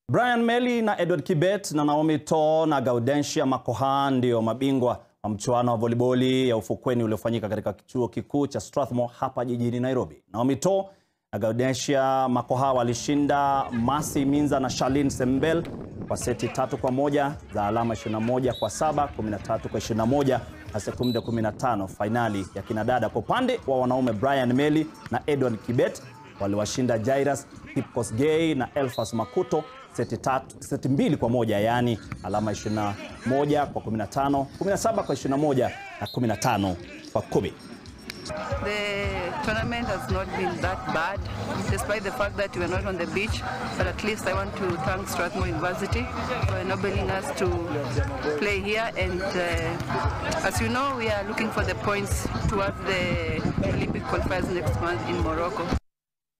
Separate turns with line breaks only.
Brian Meli na Edward Kibet na Naomi To na Gaudensia Makoha ndio mabingwa wa mchuano wa voliboli ya ufukweni uliofanyika katika chuo kikuu cha Strathmore hapa jijini Nairobi. Naomi To na Gaudensia Makoha walishinda Masi Minza na Charlene Sembel kwa seti tatu kwa moja za alama 21 kwa saba, 13 kwa 21 na sekunde 15. Fainali ya kinadada kwa upande wa wanaume, Brian Meli na Edward Kibet waliwashinda Jairus Kipkosgei na Elfas Makuto seti tatu, seti mbili kwa moja yaani alama 21 kwa 15, 17 kwa 21 na 15 kwa 10.
The tournament has not been that bad, despite the fact that we were not on the beach. But at least I want to thank Strathmore University for enabling us to play here. And uh, as you know, we are looking for the points towards the Olympic qualifiers next month in Morocco.